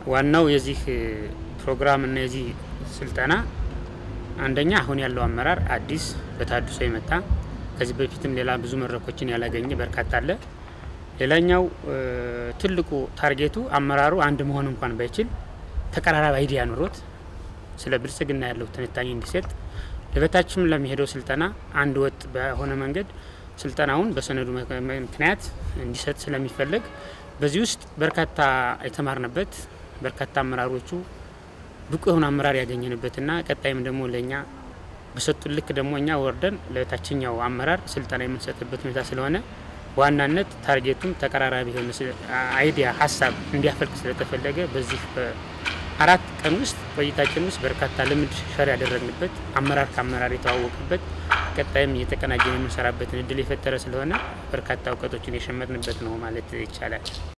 ዋናው የዚህ ፕሮግራም እና የዚህ ስልጠና አንደኛ አሁን ያለው አመራር አዲስ በታድሶ የመጣ ከዚህ በፊትም ሌላ ብዙ መድረኮችን ያላገኘ በርካታ አለ። ሌላኛው ትልቁ ታርጌቱ አመራሩ አንድ መሆን እንኳን ባይችል ተቀራራቢ አይዲያ ኑሮት ስለ ብልጽግና ያለው ትንታኔ እንዲሰጥ ለበታችም ለሚሄደው ስልጠና አንድ ወጥ በሆነ መንገድ ስልጠናውን በሰነዱ ምክንያት እንዲሰጥ ስለሚፈለግ በዚህ ውስጥ በርካታ የተማርንበት በርካታ አመራሮቹ ብቁ የሆነ አመራር ያገኘንበትና ቀጣይም ደግሞ ለእኛ በሰጡን ልክ ደግሞ እኛ ወርደን ለታችኛው አመራር ስልጠና የምንሰጥበት ሁኔታ ስለሆነ በዋናነት ታርጌቱም ተቀራራቢ የሆነ አይዲያ ሀሳብ እንዲያፈልቅ ስለተፈለገ በዚህ በአራት ቀን ውስጥ ቆይታችን ውስጥ በርካታ ልምድ ሸር ያደረግንበት አመራር ከአመራር የተዋወቅበት ቀጣይም እየተቀናጀን የምንሰራበትን እድል የፈጠረ ስለሆነ በርካታ እውቀቶችን የሸመትንበት ነው ማለት ይቻላል።